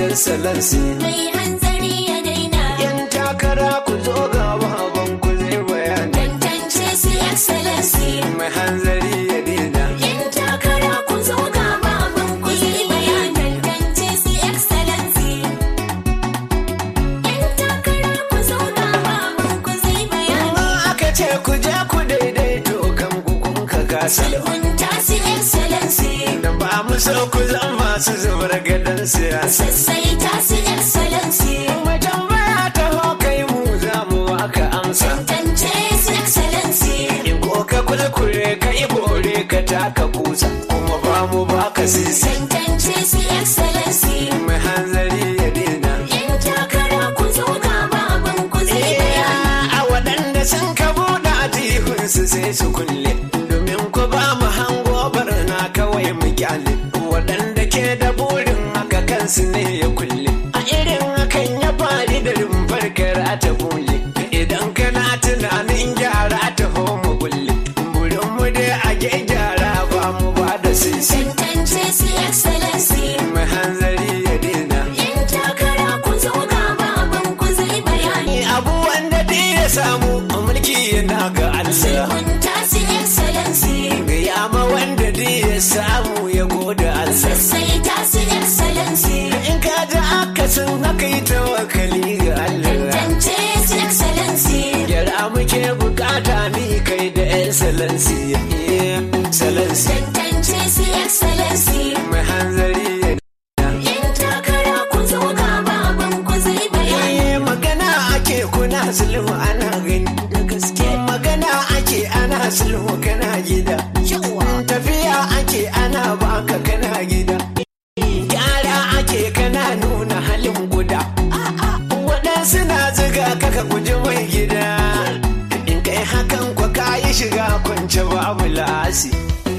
excellency mai hanzari ya daina yan takara ku zo ga baban ku zai bayani tantance su excellency mai hanzari ya daina yan takara ku zo ga baban ku zai bayani tantance su excellency yan takara ku zo ga baban ku zai bayani Amma aka ce ku je ku daidaito kan ku kun ka kasa sulhunta su excellency da ba mu so ku zama masu zubar gadon siyasa sassaita su excellency mai tambaya ta ho kai mu za mu waka amsa tantance su excellency in ko ka kulkure ka yi bore ka taka kusa kuma ba mu ba ka sisi tantance su excellency mai hanzari ya daina yan takara ku zo ga baban ku zai bayani a waɗanda sun ka buɗe atihunsu sai su kulle domin ku ba mu hango barna kawai mu kyale waɗanda ke da burin haka kansu ne ya kulle a irin hakan ya fari da rumfar kara ta bule idan kana tunanin gyara ta mu kulle burin mu dai a gyara ba mu ba da sisi tantance su excellency mai hanzari ya daina yan takara ku zo ga baban ku zai bayani abu wanda dai ya samu mulki yana ga Allah sulhunta su excellency Gaya ma wanda dai ya samu ya gode Allah. sassaita su excellency In ka ji akasin haka yi tawakali ga Allah. tantance su excellency Gyara muke bukata ni kai da excellency. Yeah, Excellency. tantance su excellency Mai hanzari ya yan takara ku zo ga baban ku zai bayani Eh, magana ake kuna sulhu ana gani da gaske. Magana ake ana sulhu kana gida. Tafiya ake ana baka kana gida. Gyara ake kana nuna halin guda. Waɗansu na ziga kaka guji mai gida. In kai hakan kwa kayi shiga kwance babu la'asi.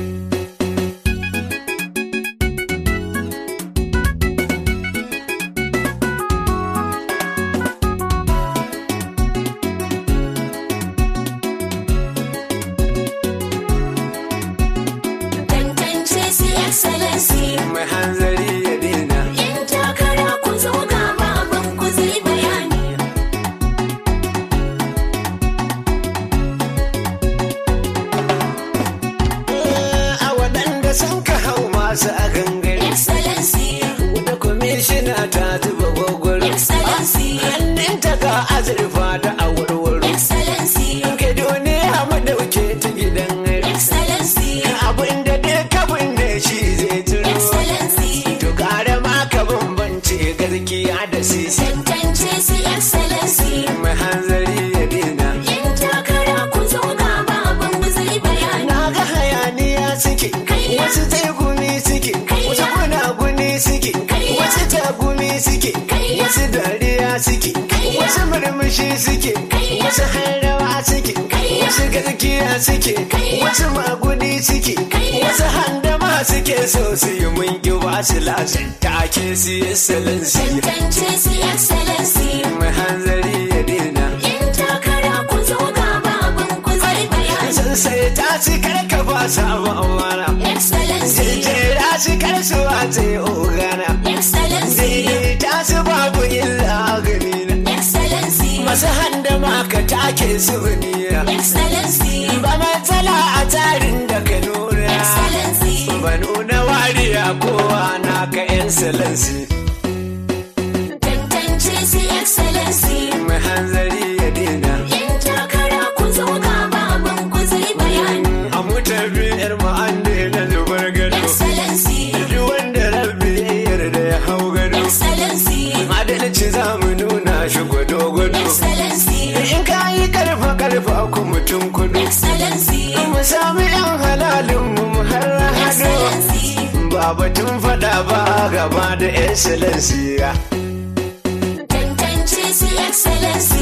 tantance su excellency Mai hanzari ya daina. yan takara ku zo ga baban ku zai bayani A waɗanda sun ka hau masu a gangare. excellency Da kwamishina ta zuba gwagwaro. excellency Hannunta ga azurfa da awarwaro. excellency Ka duniya mu ɗauke ta gidan hari. excellency Abin da duk kabin da shi zai turo. excellency To ƙara ma ka bambance gaskiya da sisi. tantance su excellency Mai hanzari ya dina. yan takara ku zo ga baban ku zai bayani Na ga hayaniya suke, Kaiya. wasu taigumi suke, Kaiya. wasu gunaguni suke, Kaiya. wasu tagumi suke, Kaiya. wasu dariya suke, Kaiya. wasu murmushi suke, Kaiya. wasu harrawa suke, Kaiya. wasu garkiya suke, Kaiya. wasu magudi suke, Kaiya. wasu handama suke so su yi mun ki ba su lasin take su yi salansi. tantance su excellency Mai hanzari ya dina. yan takara ku zo ga baban ku zai bayani Sun sai ta ci karka ba sabon wara. excellency Jejjera shi karsuwa ta yi ogana. excellency Daidaita su babu illa gani na. excellency Masu handa maka take su baniya. excellency Ba matsala a tsarin da ka nuna. excellency Ba nuna wariya kowa na ka excellency. tantance su excellency Mai hanzari ya dina. yan takara ku zo ga baban ku zai bayani A mutar biyar ma'anda na zubar gado. excellency Duk wanda rabbi ya yarda ya hau gado. excellency Adalci za mu nuna shi gwado-gwado. excellency In ka yi karfa karfa ku mutum kudu. excellency Mu sami yan halalin mu mu har hado. excellency Ba batun fada ba gaba da excellency. tantance su excellency